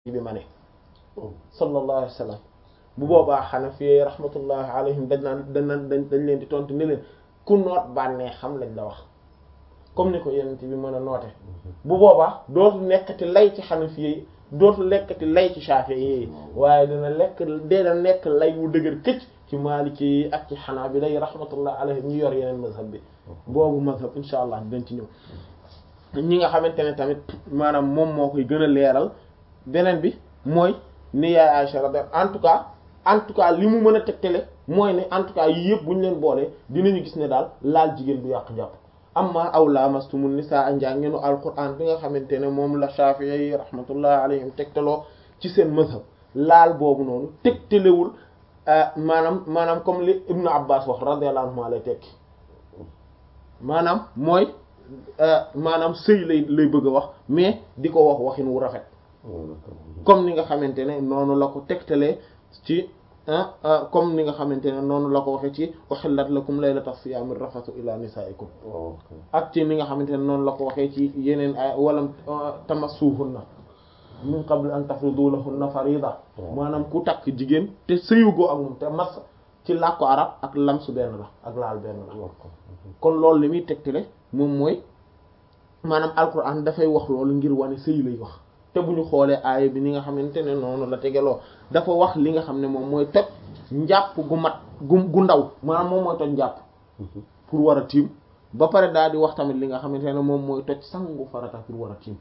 bi ma ne sallallahu alayhi wa sallam bu boobaa xanafi rahmatullahi alayhim dañ naan dañ naan dañ dañ leen di tontu ne leen ku noot bànnee xam lañ la wax comme ni ko yenent bi mën a noote bu boobaa dootul nekkati lay ci xanafi yi dootul nekkati lay ci shafi yi waaye dina lekk dina nekk lay wu dëgër këcc ci maliki yi ak ci xanaabila yi rahmatullah alayhim ñu yor yeneen mazhab bi boobu mazhab insha allah dinañ ci ñëw ñi nga xamante ne tamit maanaam moom moo koy gën a leeral beneen bi mooy ni yaay Aisha radiyallahu en tout cas en tout cas li mu mën a tegtale mooy ne en tout cas yii yëpp bu ñu leen boolee dinañu gis ne daal laal jigéen du yàq njàpp amma aw lamastumun nisaa njànginu alquran bi nga xamante ne moom la Shafi'i yi rahmatullah alayhim tegtaloo ci seen mazhab laal boobu noonu tegtalewul maanaam maanaam comme li Ibnu Abbas wax radiyallahu anhu lay tekki maanaam mooy maanaam sëy lay lay bëgg a wax mais di ko wax waxin wu rafet comme ni nga xamante ne noonu la ko tegtalee ci comme ni nga xamante ne noonu la ko waxee ci uhillat lakum laylata siyaami rafatu ila nisaikum ak ci ni nga xamante ne noonu la ko waxee ci yeneen ay walam tamassuhunna min qabl an tafridu lahunna farida maanaam ku takk jigéen te sëyugoo ak moom te mas ci làkku arab ak lamsu benn la ak laal benn la kon loolu li muy tegtale moom mooy maanaam alquran dafay wax loolu ngir wane sëy lay wax te bu ñu xoolee aaya bi ni nga xamante ne noonu la tegeloo dafa wax li nga xam ne moom mooy toj njàpp gu mat gu gu ndaw maanaam moom mooy toj njàpp pour war a tiim ba pare daal di wax tamit li nga xamante ne moom mooy toj sangu farata pour war a tiim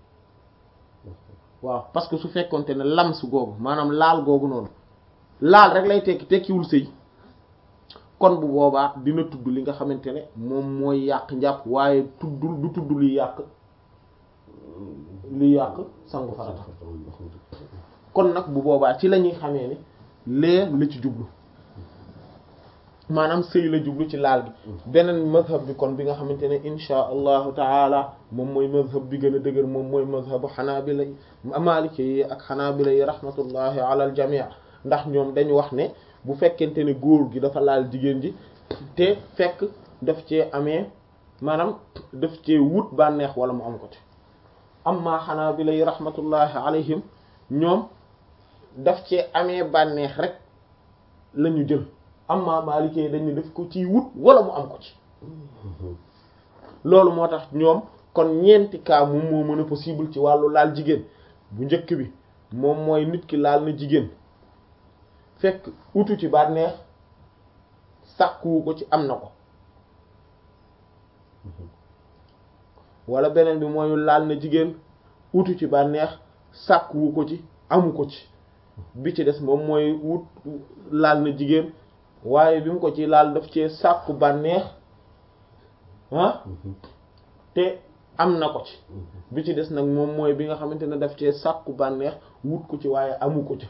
waaw parce que su fekkonte ne lams googu maanaam laal googu noonu laal rek lay tekki tekkiwul sëy kon bu boobaa dina tudd li nga xamante ne moom mooy yàq njàpp waaye tuddul du tudd li yàq li yàq sangu farata kon nag bu boobaa ci la ñuy xamee ne lee la ci jublu maanaam sëy la jublu ci laal gi beneen mazhab bi kon bi nga xamante ne insha allahu taala moom mooy mazhab bi gën a dëgër moom mooy mazhabu xanaabila yi maliki yi ak xanaabila yi rahmatullahi ala al jamii ndax ñoom dañu wax ne bu fekkente ne góor gi dafa laal jigéen ji te fekk daf cee amee maanaam daf cee wut bànneex wala mu am ko ci amma xanaabila yi rahmatullahi alayhim ñoom daf cee amee bànneex rek la ñu jël amma maalikee dañu def ko ci wut wala mu am ko ci loolu moo tax ñoom kon ñeenti cas moom moo mën a possible ci wàllu laal jigéen bu njëkk bi moom mooy nit ki laal na jigéen fekk utu ci bànneex sàkkuwu ko ci am na ko wala beneen bi mooy laal na jigéen utu ci bànneex sàkkuwu ko ci amu ko ci bi ci des moom mooy wut laal na jigéen waaye bi mu ko ci laal daf cee sàkku bànneex ah te am na ko ci bi ci des nag moom mooy bi nga xamante ne daf cee sàkku bànneex wut ko ci waaye amu ko ci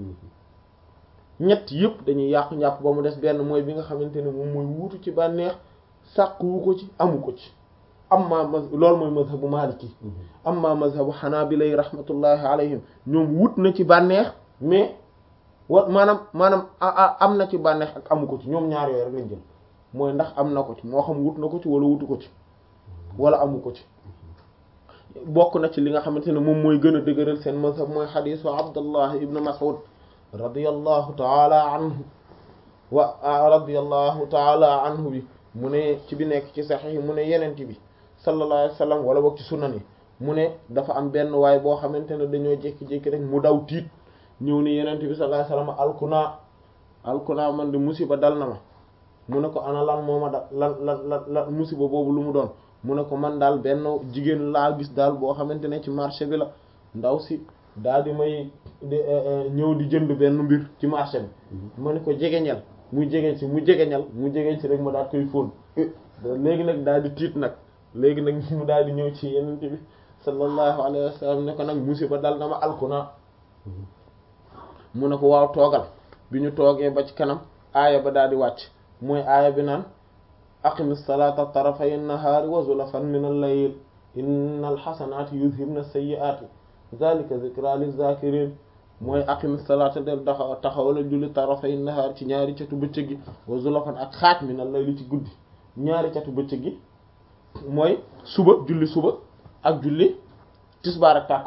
ñett yëpp dañuy yàqu njàpp ba mu des benn mooy bi nga xamante ne moom mooy wutu ci bànneex sàkkuwu ko ci amu ko ci amma loolu mooy mazhabu maliki amma mazhabu xanaabilay rahmatullahi alayhim ñoom wut na ci bànneex mais wa maanaam maanaam am na ci bànneex ak amu ko ci ñoom ñaar yooyu rek lañ jël mooy ndax am na ko ci moo xam wut na ko ci wala wutu ko ci wala amu ko ci bokk na ci li nga xamante ne moom mooy gën a dëgëral seen mazhab mooy xadiisu abdullah ibn mas'ud radiyallahu taala anhu wa radiyallahu taala anhu bi mu ne ci bi nekk ci saxiix mu ne yenent bi sallallahu alayhi wa sallam wala boog ci sunan yi mu ne dafa am benn waay boo xamante ne dañoo jékki-jékki rek mu daw tiit ñëw ni yenent bi sallallahu alayhi wa sallam alkuna alkuna man di musiba dal na ma mu ne ko ana lan moo ma dal lan lan lan lan musiba boobu lu mu doon mu ne ko man daal benn jigéen laa gis daal boo xamante ne ci marché bi la ndaw si daal di may ñëw di jënd benn mbir ci marché bi ma ne ko jegeñal mu jegeñ si mu jegeñal mu jegeñ si rek ma daal koy fóon léegi nag daal di tiit nag léegi nag mu daal di ñëw ci yenente bi sallallahu alayhi wa sallam ne ko nag musiba dal na ma alkuna mu ne ko waaw toogal bi ñu toogee ba ci kanam aaya ba daal di wàcc mooy aaya bi naan aqimi salata tarafay nahaari wa zulafan min al-layl inna al-hasanati yuzhibna as-sayyi'ati zalika zikra liz-zakirin mooy aqimi salata del daxa taxawala julli tarafay nahaar ci ñaari catu bëccëg gi wa zulafan ak xaaj min al-layli ci guddi ñaari catu bëccëg gi mooy suba julli suba ak julli tisbaar ak tàkkusaan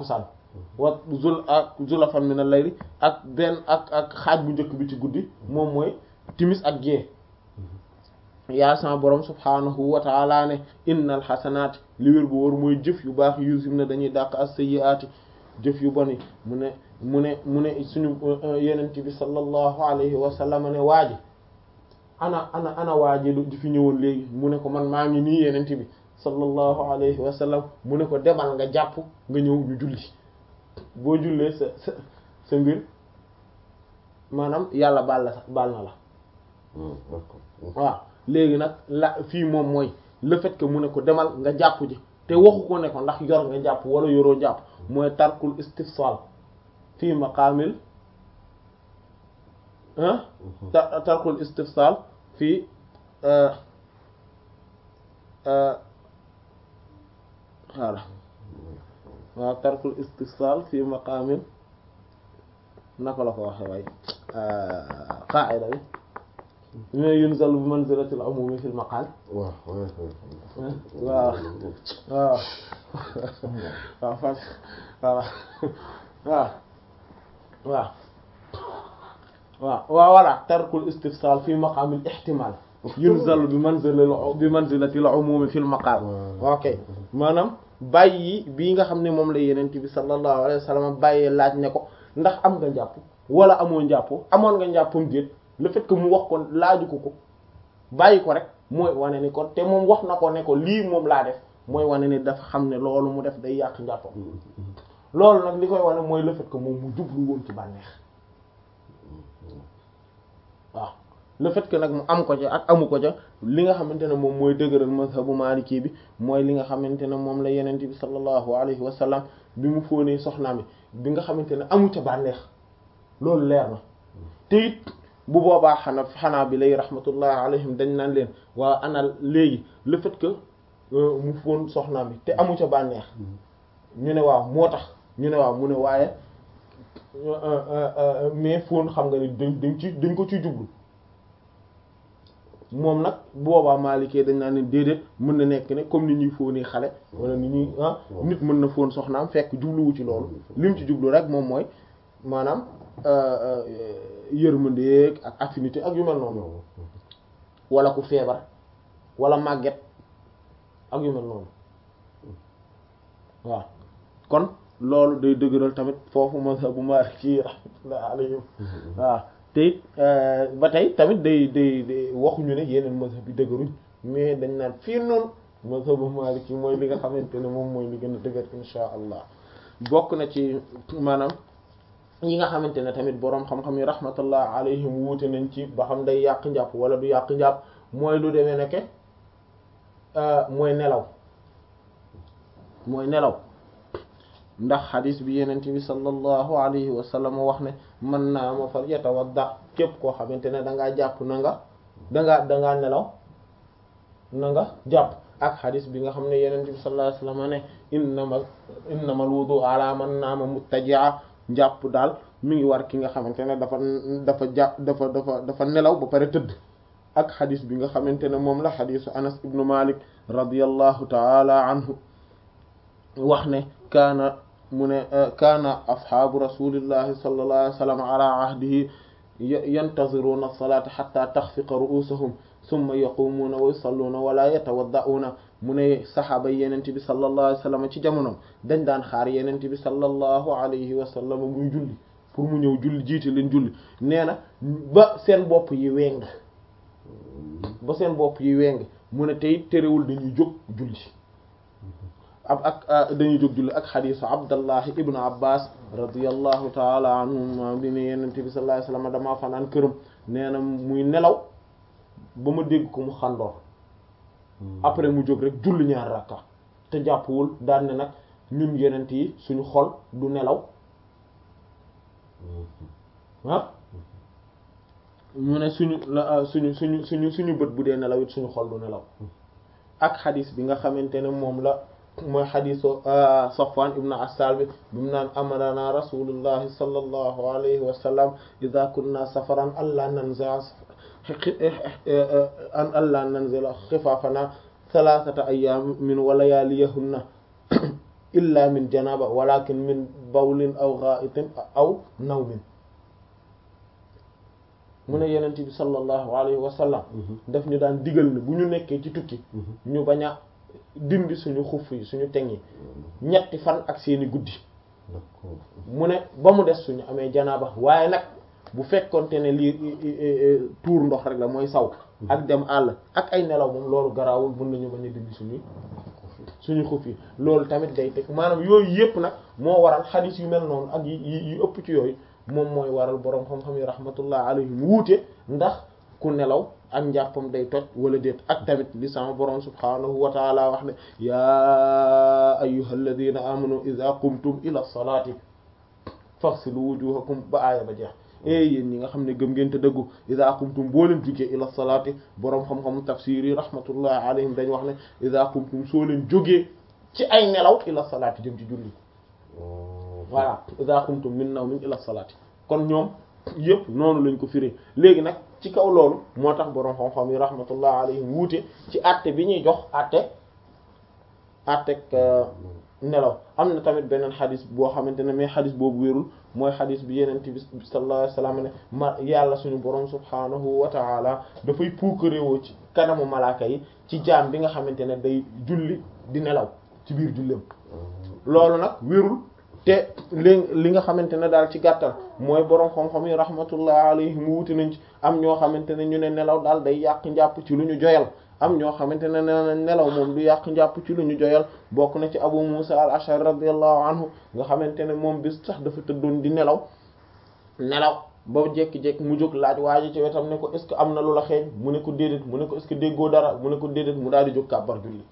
wa zul ak zulafan min al-layli ak benn ak ak xaaj bu njëkk bi ci guddi moom mooy timis ak gée yaa sama borom subhaanahu wa taala ne innal xasanaati li wér bu wóor mooy jëf yu baax yusim ne dañuy dàq as-sayyi'aati jëf yu bon yi mu ne mu ne mu ne suñu yenent bi sallallahu alayhi wa sallam ne waaji ana ana ana waaji lu di fi ñëwoon léegi mu ne ko man maa ngi nii yenent bi sallallahu alayhi wa sallam mu ne ko demal nga jàpp nga ñëw ñu julli boo jullee sa sa sa mbir maanaam yàlla baal la baal na la waaw léegi nag la fii moom mooy le fait que mu ne ko demal nga jàpp ji te waxu ko ne ko ndax yor nga jàpp wala yoroo jàpp mooy tarkul istifsal fii maqaamil ah tarkul istifsal fii voilà waaw tarkul istifsal fii maqaamil naka la ko waxe waay qaa'ida bi mais yunzalu bi manzilatil umumi fil maqal waaw waaw waaw waaw fan waaw waaw waaw waaw waaw voilà tarkul istifsal fi maqamil ihtimal yunzalu bi manzilil bi manzilatil umumi fil maqal ok maanaam bàyyi bii nga xam ne moom la yenent bi sallallahu alayhi wa sallam bàyyee laaj ne ko ndax am nga njàpp wala amoo njàpp amoon nga njàppam déet le fait que mu wax ko laaju ko ko bàyyi ko rek mooy wane ni kon te moom wax na ko ne ko lii moom laa def mooy wane ni dafa xam ne loolu mu def day yàq njàppam loolu nag li koy wane mooy le fait que moom mu jublu woon ci bànneex waaw le fait que nag mu am ko ca ak amu ko ca li nga xamante ne moom mooy dëgëral mazhabu maliki bi mooy li nga xamante ne moom la yenente bi sallallahu alayhi wa sallam bi mu fóonee soxnaam yi bi nga xamante ne amu ca bànneex loolu leer na te it bu boobaa xanaa xanaa bi lay rahmatullahi alayhim dañ naan leen waa ana léegi le fait que mu fóon soxnaam bi te amu ca bànneex ñu ne waaw moo tax ñu ne waaw mu ne waaye mais fóon xam nga ni dañ dañ ci dañ ko ci jublu moom nag boobaa maalikee dañ naan ne déedéet mën na nekk ne comme ni ñuy fóonee xale wala ni ñuy ah nit mën na fóon soxnaam fekk jubluwu ci loolu lim ci jublu rek moom mooy maanaam yërmandeeg ak affinité ak yu mel noonu wala ku feebar wala màgget ak yu mel noonu waaw kon loolu day dëgëral tamit foofu mazhabu Maliki rahmatullah alayhim waaw te it ba tey tamit day day waxuñu ne yeneen mazhab bi dëgëruñ mais dañ naan fii noonu mazhabu Maliki mooy li nga xamante ne moom mooy li gën a dëgër insha allah bokk na ci maanaam yi nga xamante ne tamit boroom xam-xam yi rahmatullah alayhim wuute nañ ci ba xam day yàq njàpp wala du yàq njàpp mooy lu demee nekke mooy nelaw mooy nelaw ndax xadis bi yenent bi sallallahu alayhi wa sallam wax ne man naama fal yatawadda képp koo xamante ne dangaa jàpp na nga dangaa dangaa nelaw na nga jàpp ak xadis bi nga xam ne yenent bi sallallahu alayhi wa sallam ne innamal innamal wudu ala man naama muttaji'a njàpp daal mi ngi war ki nga xamante ne dafa dafa jàpp dafa dafa dafa nelaw ba pare tëdd ak xadis bi nga xamante ne moom la xadisu anas ibnu malik radiyallahu taala anhu wax ne kaana mu ne kaana asxaabu rasulillahi sallallahu alayhi wa sallam ala ahdihi yantaziruna as-salata hatta taxfiqa ru'usahum summa yaqumuuna wa yusalluuna wala yatawadda'uuna mu ne saxaaba yenent bi sallallahu alayhi wa sallam ci jamonoom dañ daan xaar yenent bi sallallahu alayhi wa sallam muy julli pour mu ñëw julli jiite leen julli nee na ba seen bopp yi weng ba seen bopp yi weng mu ne tey terewul dañuy jóg julli ab ak dañuy jóg julli ak xadiisu abdallahi ibnu abbas radiallahu taala anhuma bi ne yenent bi sallallahu alayhi wa sallam damaa fanaan këram nee na muy nelaw ba ma dégg ko mu xandoor après mu jóg rek julli ñaar rakka te jàppwul daan ne nag ñun yenent yi suñu xol du nelaw ah mu ne suñu la suñu suñu suñu suñu bët bu dee nelaw it suñu xol du nelaw ak xadis bi nga xamante ne moom la mooy xadisu Safwan ibn Assal bi bi mu naan amarana rasulullahi sallallahu alayhi wa sallam idha kunna safaran alla nanza an alla nanzila xifaafana thalathata ayyamin wa layaliyahunna illa min janaba walakin min bawlin aw gha'itin aw nawmin mu ne yenent bi sallallahu alayhi wa sallam daf ñu daan digal ne bu ñu nekkee ci tukki ñu bañ a dindi suñu xuf yi suñu teg yi ñetti fan ak seeni guddi mu ne ba mu des suñu amee janaaba waaye nag bu fekkonte ne lii tuur ndox rek la mooy saw ak dem àll ak ay nelaw moom loolu garaawul mën nañu bañ a dindi suñu suñu xuf yi loolu tamit day teg maanaam yooyu yépp nag moo waral xadiis yu mel noonu ak yi yu ëpp ci yooyu moom mooy waral boroom xam-xam yi rahmatullah alayhim wuute ndax ku nelaw ak njàppam day toj wala déet ak tamit li sama boroom subhaanahu wa taala wax ne yaa ayyuhal ladina amanu idha qumtum ila salati faghsilu wujuhakum ba aaya ba jeex e yéen ñi nga xam ne gëm ngeen te dëggu idha qumtum boo leen jógee ila salati boroom xam-xam tafsir yi rahmatullah alayhim dañ wax ne idha qumtum soo leen jógee ci ay nelaw ila salati jëm ci julli voilà idha qumtum min nawmin ila salati kon ñoom yëpp noonu lañ ko firé léegi nag ci kaw loolu moo tax boroom xam-xam yi rahmatullah alayhim wuute ci àtte bi ñuy jox àtte àttek nelaw am na tamit beneen xadis boo xamante ne mais xadis boobu wérul mooy xadis bi yeneen bi sallallahu alayhi wasallam ne ma yàlla suñu boroom subhanahu wa ta'ala dafay puukaréewoo ci kanamu malaaka yi ci jaam bi nga xamante ne day julli di nelaw ci biir julleem loolu nag wérul te li li nga xamante ne daal ci gàttal mooy boroom xam-xam yi rahmatullah alayhim wuute nañ ci am ñoo xamante ne ñu ne nelaw daal day yàq njàpp ci lu ñu joyal am ñoo xamante ne nee nelaw moom du yàq njàpp ci lu ñu joyal bokk na ci abu musa al ashari radiyallahu anhu nga xamante ne moom bis sax dafa tëddoon di nelaw nelaw ba jékki-jékki mu jóg laaj waaji ci wetam ne ko est ce que am na lu la xeeñ mu ne ko déedéet mu ne ko est ce que déggoo dara mu ne ko déedéet mu daal di jóg kàbbar julli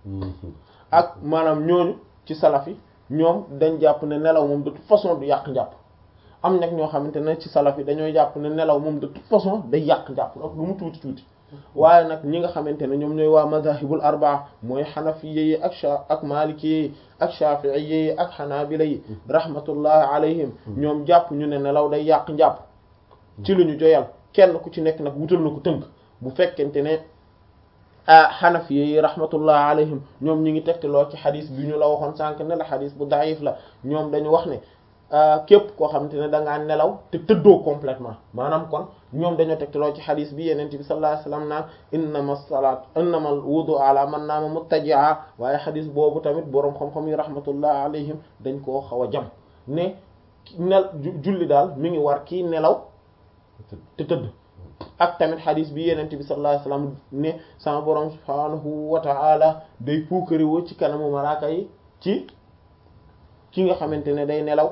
ak maanaam ñooñu ci salaf yi ñoom dañ jàpp ne nelaw moom de toute façon du yàq njàpp am nag ñoo xamante ne ci salaf yi dañoo jàpp ne nelaw moom de toute façon day yàq njàpp ak lu mu tuuti tuuti waaye nag ñi nga xamante ne ñoom ñooy waa madahibul arbaa mooy xanafiye yi ak sha ak maliki yi ak shafi'i yi ak xanaabila yi rahmatullahi alayhim ñoom jàpp ñu ne nelaw day yàq njàpp ci lu ñu joyal kenn ku ci nekk nag wutal na ko tënk bu fekkente ne ah xanafi yi rahmatullah alayhim ñoom ñi ngi tegtaloo ci xadis bi ñu la waxoon sànq ne la xadis bu daif la ñoom dañu wax ne képp koo xamante ne da ngaa nelaw te tëddoo complètement maanaam kon ñoom dañoo tegtaloo ci xadis bi yeneen bi sallallahu alayhi wasallam naan innama salaat innama wudu ala man naama muttaji'a waaye xadis boobu tamit boroom xam-xam yi rahmatullah alayhim dañ koo xaw a jam ne nel julli daal mi ngi war kii nelaw te tëdd ak tamit xadis bi yenent bi sallallahu alayhi wasallam ne sama borom subhanahu wa ta'ala day puukariwoo ci kanamu malaaka yi ci ki nga xamante ne day nelaw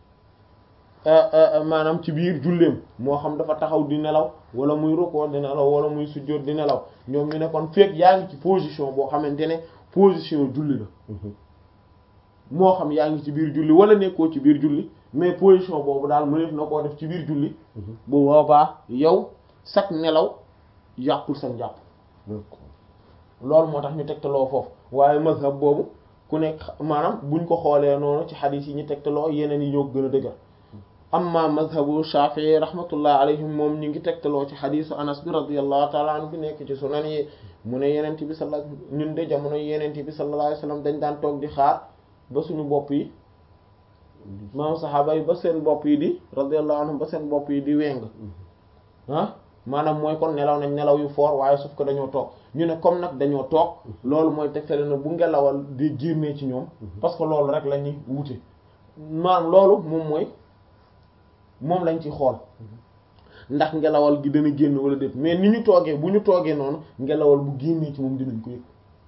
maanaam ci biir julleem moo xam dafa taxaw di nelaw wala muy rukkoo di nelaw wala muy sujjóot di nelaw ñoom ñu ne kon fekk yaa ngi ci position boo xamante ne position julli la moo xam yaa ngi ci biir julli wala nekkoo ci biir julli mais position boobu daal mëneef na koo def ci biir julli bu boobaa yow sak nelaw yàqul sa njàpp loolu moo tax ñu tegtaloo foofu waaye mazhab boobu ku nekk maanaam buñ ko xoolee noonu ci xadiis yi ñu tegtaloo yeneen yi ñoo gën a dëgër amma mazhabu Shafi'i rahmatullah alayhim moom ñu ngi tegtaloo ci xadiisu Anas bi radiyallahu ta'ala anhu bi nekk ci sunan yi mu ne yenent bi sallallahu ñun de jamono yenent bi sallallahu alayhi wasallam dañ daan toog di xaar ba suñu bopp yi maam saxaaba yi ba seen bopp yi di radiyallahu anhum ba seen bopp yi di weng ah maanaam mooy kon nelaw nañ nelaw yu fort waaye suuf ko dañoo toog ñu ne comme nag dañoo toog loolu mooy tegtale na bu ngelawal di génnee ci ñoom parce que loolu rek la ñuy wute maanaam loolu moom mooy moom lañ ci xool ndax ngelawal gi dana génn wala déet mais ni ñu toogee bu ñu toogee noonu ngelawal bu génnee ci moom dinañ ko yëg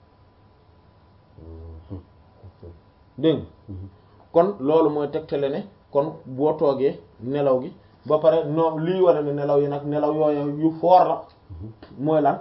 dégg kon loolu mooy tegtale ne kon boo toogee nelaw gi ba pare non lii war ne nelaw yi nag nelaw yooyu yu foor la mooy lan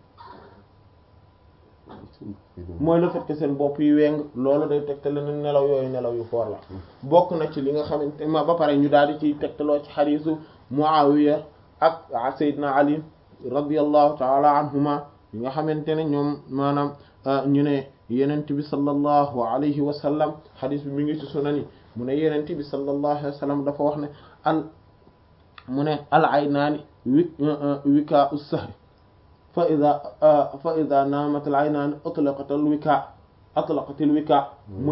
mooy le fait que seen bopp yi weng loolu day tegtale ne nelaw yooyu nelaw yu foor la bokk na ci li nga xamante ma ba pare ñu daal di ciy tegtaloo ci xadiisu Muawiya ak Seydina Ali radiyallahu taala anhuma yi nga xamante ne ñoom maanaam ñu ne yenent bi sallallahu alayhi wa sallam xadis bi mi ngi ci sunani mu ne yenent bi sallallahu alayhi wa sallam dafa wax ne al mu ne al aynaani wi wika us-sahr fa ida fa ida naamat al aynaani atlaqat al wika atlaqat al wika mu ne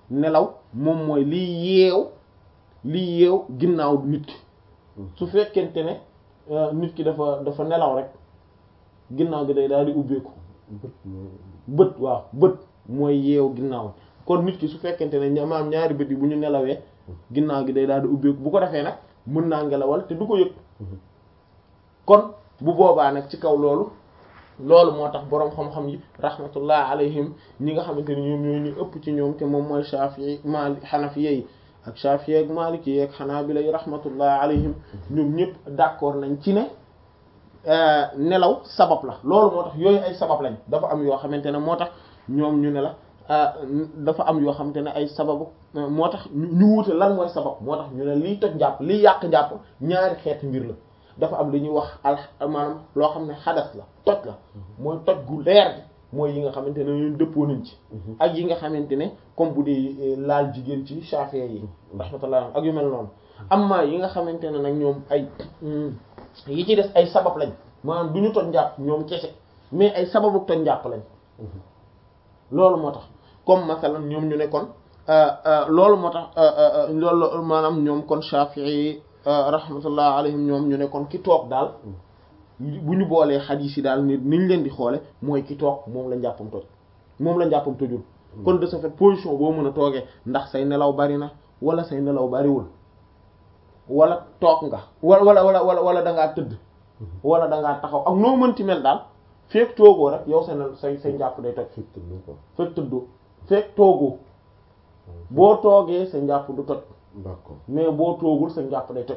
nelaw moom mooy liy yeew liy yeew ginnaaw nit ki su fekkente ne nit ki dafa dafa nelaw rek ginnaaw gi day daal di ubbeeku bët waaw bët mooy yeew ginnaaw kon nit ki su fekkente ne maam ñaari bët yi bu ñu nelawee ginnaaw gi day daal di ubbeeku bu ko defee nag mën naa ngelawal te du ko yëg kon bu boobaa nag ci kaw loolu loolu moo tax boroom xam-xam yi rahmatullah alayhim ñi nga xamante ni ñoom ñoo ñu ëpp ci ñoom te moom mooy Shafi'i Mali Hanafi yi ak Shafi'i ak Maliki yi ak Hanabila yi rahmatullah alayhim ñoom ñëpp d'accord nañ ci ne nelaw sabab la loolu moo tax yooyu ay sabab lañ dafa am yoo xamante ne moo tax ñoom ñu ne la dafa am yoo xamante ne ay sababu moo tax ñu wuute lan mooy sabab moo tax ñu ne liy toj njàpp liy yàq njàpp ñaari xeeti mbir la dafa am li ñuy wax al maanaam loo xam ne xadas la toj la mooy toj gu leer gi mooy yi nga xamante ne ñun dëppoo nañ ci ak yi nga xamante ne comme bu dee laal jigéen ci Shafi'i yi rahmatullah ak yu mel noonu amma yi nga xamante ne nag ñoom ay yi ci des ay sabab lañ maanaam du ñu toj njàpp ñoom kese mais ay sababu toj njàpp lañ loolu moo tax comme masalan ñoom ñu ne kon loolu moo tax loolu maanaam ñoom kon Shafi'i rahmatullah alayhim ñoom ñu ne kon ki toog daal bu ñu boolee xadiis yi daal ni niñ leen di xoole mooy ki toog moom la njàppam toj moom la njàppam tojul kon de ce fait position boo mën a toogee ndax say nelaw bari na wala say nelaw bariwul wala toog nga wala wala wala wala wala da ngaa tëdd wala da ngaa taxaw ak noo mënti mel daal fekk toogoo rek yow sa say say njàpp day toj fekk tëddoo fekk toogoo boo toogee sa njàpp du toj d'accord mais boo toogul sa njàpp day toj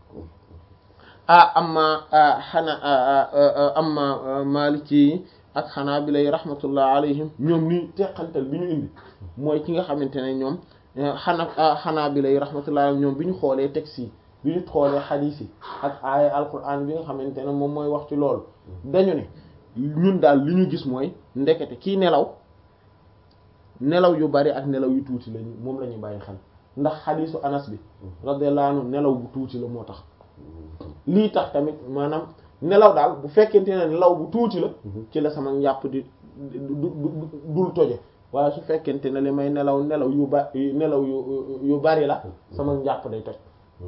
ah amma xana amma maliki yi ak xanaa bi lay rahmatullah alayhim ñoom ni teqantal bi ñu indi mooy ki nga xamante ne ñoom xana xanaa bi lay rahmatullah alayhim ñoom bi ñu xoolee texte yi bi ñu xoolee xadiis yi ak aaya alquran bi nga xamante ne moom mooy wax ci loolu dañu ne ñun daal li ñu gis mooy ndekete kii nelaw nelaw yu bari ak nelaw yu tuuti lañu moom la ñuy bàyyi xel ndax xadiisu anas bi radiyallahu anhu nelaw bu tuuti la moo tax lii tax tamit maanaam nelaw daal bu fekkente ne nelaw bu tuuti la ci la sama njàpp di dul toje waaye su fekkente ne li may nelaw nelaw yu ba nelaw yu yu bari la sama njàpp day toj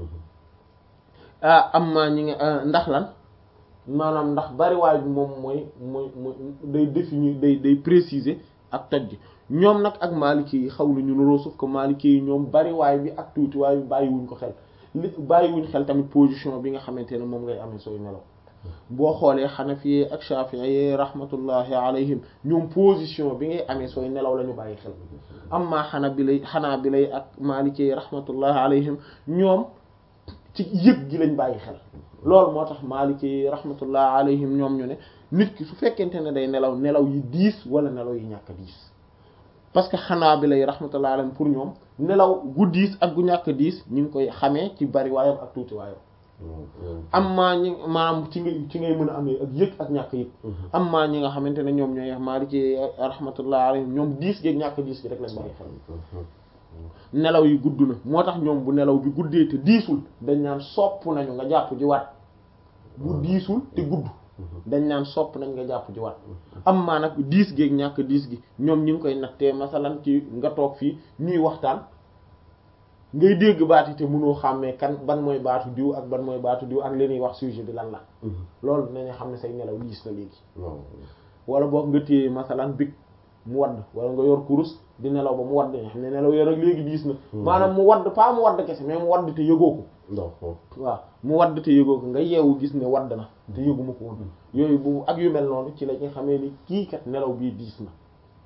ah am maa ñi nga ndax lan maanaam ndax bariwaay bi moom mooy mooy mooy day définir day day préciser ak toj gi ñoom nag ak maliki yi xaw nañu nuroo sauf que maliki yi ñoom bariwaay bi ak tuuti waaye bàyyiwuñ ko xel li bàyyiwuñ xel tamit position bi nga xamante ne moom ngay amee sooy nelaw boo xoolee xanafi ak shafi'i rahmatullahi alayhim ñoom position bi ngay amee sooy nelaw la ñu bàyyi xel amma xana bi lay xanaa bi lay ak maliki rahmatullahi alayhim ñoom ci yëg gi lañ bàyyi xel loolu moo tax maliki rahmatullahi alayhim ñoom ñu ne nit ki su fekkente ne day nelaw nelaw yi diis wala nelaw yi ñàkk diis parce que xanaa bi lay rahmatullahi alayhim pour ñoom nelaw gu diis ak gu ñàkk diis ñu ngi koy xamee ci bari waayam ak tuuti waayam am maa ñi maanaam ci ngay ci ngay mën a amee ak yëg ak ñàkk yëg am maa ñi nga xamante ne ñoom ñooy maliki rahmatullahi alayhim ñoom diis gi ak ñàkk diis gi rek lañ bàyyi xel nelaw yi gudd na moo tax ñoom bu nelaw bi guddee te diisul dañ naan sopp nañu nga jàpp ji waat bu diisul te gudd dañ naan sopp nañ nga jàpp ji waat am maa nag diis gi ak ñàkk diis gi ñoom ñu ngi koy nattee masalan ci nga toog fii ñuy waxtaan ngay dégg baati te mënoo xàmmee kan ban mooy baatu diw ak ban mooy baatu diw ak li ñuy wax sujet bi lan la loolu dinañu xam ne say nelaw diis na léegi wala boog nga téye masalan big mu wadd wala nga yor kurus di nelaw ba mu wadd nga xam ne nelaw yor ak léegi diis na maanaam mu wadd pas mu wadd kese mais mu wadd te yëgoo ko waaw mu wadd te yëgoo ko nga yeewu gis ne wadd na te yëguma ko woon yooyu bu ak yu mel noonu ci la ñu xamee ni kii kat nelaw bii diis na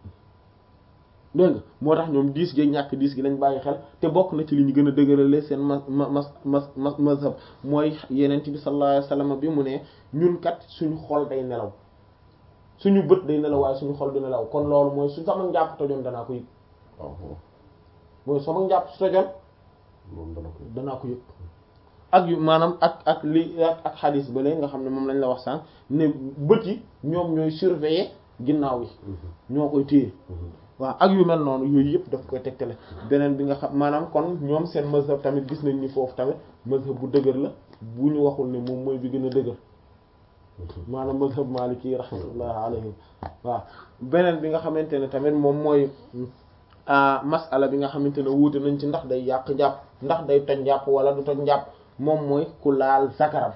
dégg nga moo tax ñoom diis gi ñàkk diis gi lañ bàyyi xel te bokk na ci li ñu gën a dëgërale seen ma ma ma ma mazhab mooy yeneen bi sallallahu alayhi wasallam bi mu ne ñun kat suñu xol day nelaw suñu bët day nelaw waaye suñu xol du nelaw kon loolu mooy su sama njàpp tojoon danaa ko yëg mooy sama njàpp su tojoon danaa ko yëg ak yu maanaam ak ak li ak ak xadis ba léegi nga xam ne moom lañ la wax sànq ne bët yi ñoom ñooy surveiller ginnaaw yi ñoo koy téye waaw ak yu mel noonu yooyu yëpp daf koy tegtale beneen bi nga xam maanaam kon ñoom seen mazhab tamit gis nañ ni foofu tamit mazhab bu dëgër la bu ñu waxul ne moom mooy bi gën a dëgër maanaam mazhab maliki rahmatullahi alayhim waaw beneen bi nga xamante ne tamit moom mooy masala bi nga xamante ne wuute nañ ci ndax day yàq njàpp ndax day toj njàpp wala du toj njàpp moom mooy ku laal sakaram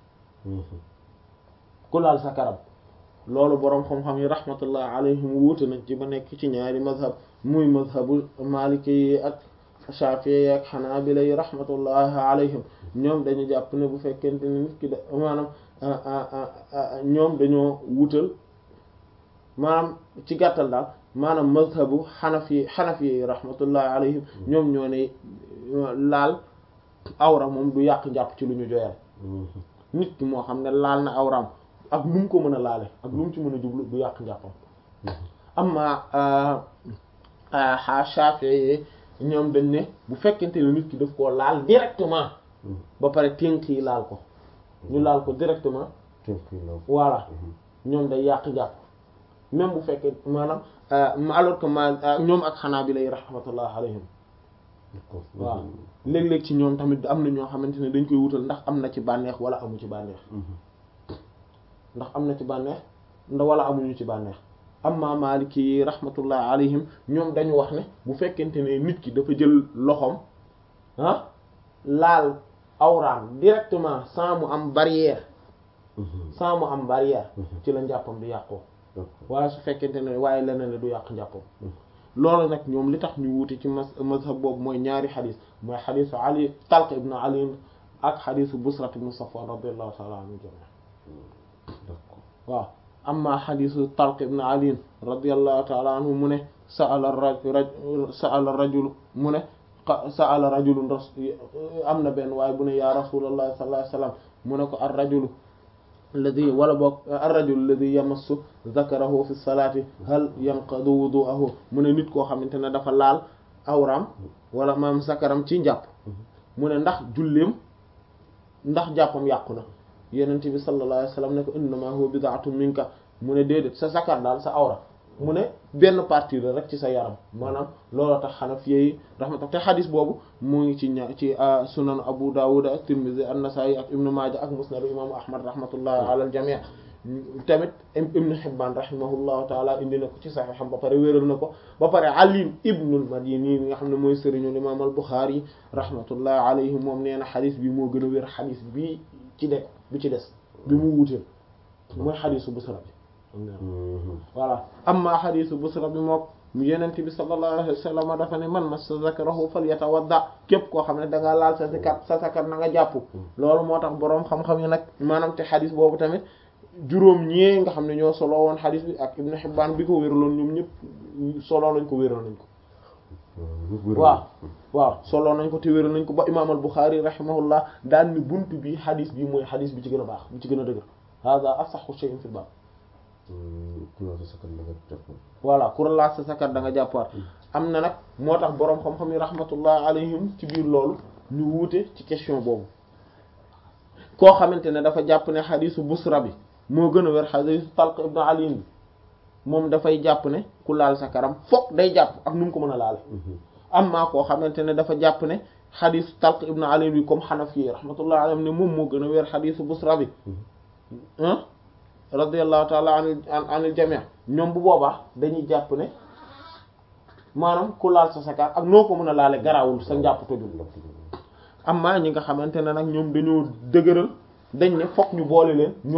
ku laal sakaram loolu boroom xam-xam yi rahmatullah alayhim wuute nañ ci ba nekk ci ñaari mazhab muy mazhabu maliki yi ak shafi'i yi ak xanaabila yi rahmatullahi alayhim ñoom dañu jàpp ne bu fekkente ne nit ki da maanaam ñoom dañoo wuutal maanaam ci gàttal daal maanaam mazhabu xanafi xanafi yi rahmatullahi alayhim ñoom ñoo ne laal awra moom du yàq njàpp ci lu ñu joyal nit ki moo xam ne laal na awraam ak lu mu ko mën a laale ak lu mu ci mën a jublu du yàq njàppam amma a Shafi'i ñoom dañ ne bu fekkente ne nit ki daf koo laal directement ba pare tënk yi laal ko ñu laal ko directement voilà ñoom day yàq njàpp même bu fekkee maanaam alors que ma ñoom ak xanaa bi lay rahmatullah alayhim waaw léeg-léeg ci ñoom tamit am na ñoo xamante ne dañ koy wutal ndax am na ci bànneex wala amu ci bànneex ndax am na ci bànneex ndax wala amuñu ci bànneex amma maliki yi rahmatullah alayhim ñoom dañu wax ne bu fekkente ne nit ki dafa jël loxoom ah laal awraam directement sans mu am barrière sans mu am barrière ci la njàppam di yàqoo waaye su fekkente ne waaye leneen la du yàq njàppam loolu nag ñoom li tax ñu wuute ci mas mazhab boobu mooy ñaari xadis mooy xadisu ali talq ibn ali ak xadisu busrat ibn safwan radiyallahu ta'ala anhu jami waaw amma xadisu talq ibn ali radiyallahu ta'ala anhu mu ne sa'ala raj sa'ala rajul mu ne sa'ala rajulun am na benn waaye bu ne ya rasulullah sallallahu alayhi wasallam mu ne ko ar rajulu alladi wala boog ar-rajul alladi yamassu zakarahu fi salaati hal yanqadu wudu'ahu mu ne nit koo xamante ne dafa laal awram wala maam zakaram ci njàpp mu ne ndax julleem ndax jàppam yàqu na yenente bi sallallahu alayhi wasallam ne ko innama huwa bid'atun minka mu ne déedéet sa zakar daal sa awra mu ne benn partie la rek ci sa yaram maanaam looloo tax Hanafi yi rahmatullah te xadis boobu mu ngi ci ña ci sunan Abu Dawud ak Tirmidhi an-Nasa'i ak Ibn Maaja ak Musnad imam Ahmad rahmatullah ala al-jami' tamit Ibn Hibban rahimahullahu taala indi na ko ci Sahiham ba pare wéral na ko ba pare Ali ibn al-Madini nga xam ne mooy sëriñu imam al-Bukhari rahmatullah alayhi moom nee na xadis bi moo gën a wér xadis bi ci de bi ci des bi mu wuteel mooy xadisu Busra bi voilà amma xadisu busra bi mook mu yenente bi sallallahu alayhi wa sallam dafa ne man massa zakarahu falyatawadda képp koo xam ne da nga laal sa zakat sa zakat na nga jàpp loolu moo tax boroom xam-xam yi nag maanaam te xadis boobu tamit juróom ñee nga xam ne ñoo solo woon xadis bi ak Ibn Hibbaan bi ko wéraloon ñoom ñëpp solo nañ ko wéral nañ ko waaw waaw solo nañ ko te wéral nañ ko ba imam al Bukhari rahimahullah daan ni buntu bi xadis bi mooy xadis bi ci gën a baax bi ci gën a dëgër hada asahhu shay'in fil bab voilà ku laal sa sakat da nga jàppaat am na nag moo tax boroom xam-xam yi rahmatullah alayhim ci biir loolu ñu wuute ci question boobu koo xamante ne dafa jàpp ne xadisu busra bi moo gën a wér xadisu talq ibn ali bi moom dafay jàpp ne ku laal sa karam fokk day jàpp ak nu mu ko mën a laale am maa koo xamante ne dafa jàpp ne xadisu talq ibn ali bi comme xanafi yi rahmatullah alayhim ne moom moo gën a wér xadisu busra bi radiyallahu taala an anil jami' ñoom bu boobaa dañuy jàpp ne maanaam ku laal sa sakar ak noo ko mën a laale garawul sa njàpp tojul amma ñi nga xamante ne nag ñoom dañoo dëgëral dañ ne fokk ñu boole leen